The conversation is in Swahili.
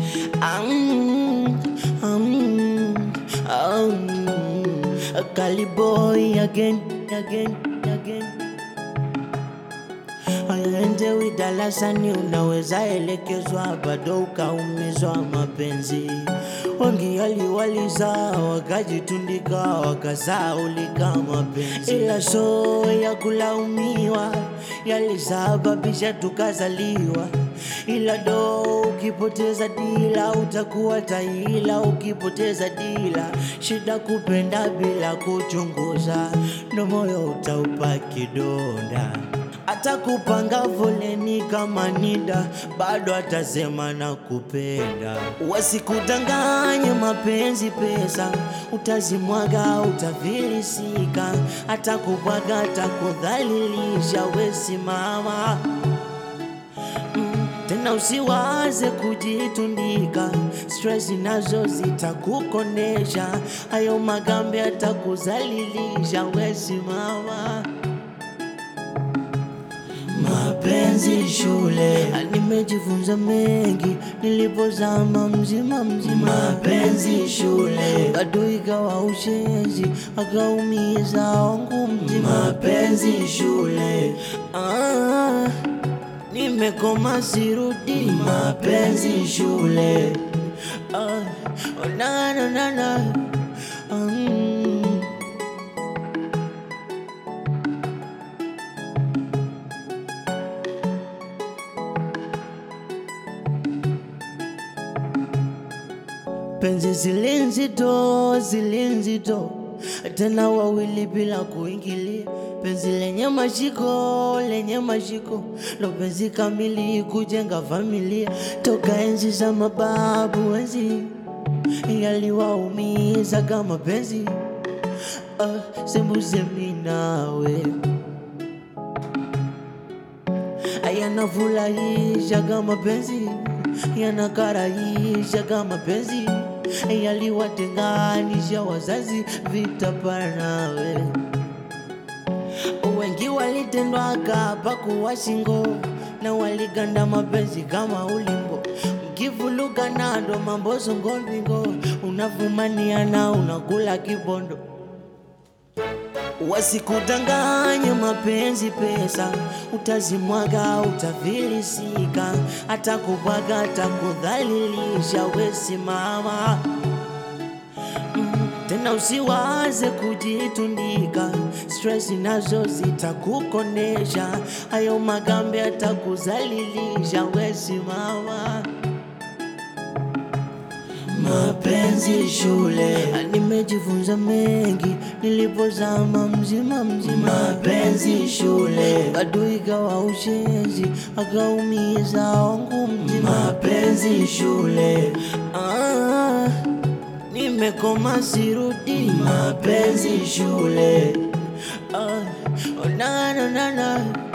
Um, um, um, a Cali boy again, again, again. Aendewi darasani, unaweza elekezwa, bado ukaumizwa mapenzi. Wengi waliwaliza wakajitundika, wakasaulika mapenzi, ila so ya kulaumiwa yalisababisha tukazaliwa, ila do ukipoteza dila utakuwa taila. Ukipoteza dila, shida kupenda bila kuchunguza, ndo moyo utaupa kidonda hata kupanga foleni kama nida, bado atasema na kupenda. Wasikudanganye mapenzi pesa, utazimwaga utafilisika. Hata kubwaga atakudhalilisha, wesimama mm. Tena usiwaze kujitundika, stress nazo zitakukonesha. Hayo magambe atakuzalilisha, wesimama Mapenzi shule, nimejifunza mengi nilipozama mzima mzima. Mapenzi shule, bado ikawa ushenzi, akaumiza wangu mzima. Mapenzi shule, ah, nimekoma sirudi. Mapenzi shule, ah, oh, na na na na, mm. Penzi zile nzito, zile nzito, tena wawili bila kuingilia. Penzi lenye mashiko, lenye mashiko, ndo penzi kamili kujenga familia. Toka enzi za mababu, enzi yaliwaumiza kama penzi uh, sembusemi nawe yanafurahisha kama penzi, yanakarahisha kama penzi, yaliwatenganisha wazazi, vita nawe. Wengi walitendwa kapa kuwa shingo na waliganda mapenzi kama ulimbo, mkivuluka nado mambo songo mbingo, unavumaniana unakula kibondo Wasikudanganye mapenzi pesa, utazimwaga utafilisika. Hata kubwaga atakudhalilisha, wesimama mm. Tena usiwaze kujitundika, stress nazo zitakukonesha. Hayo magambe atakuzalilisha, wesimama Mapenzi shule, nimejifunza mengi nilipozama mzima mzima. Mapenzi shule, bado ikawa ushenzi, akaumiza wangu mzima. Mapenzi shule, ah, nimekoma sirudi. Mapenzi shule, ah, oh, na na na na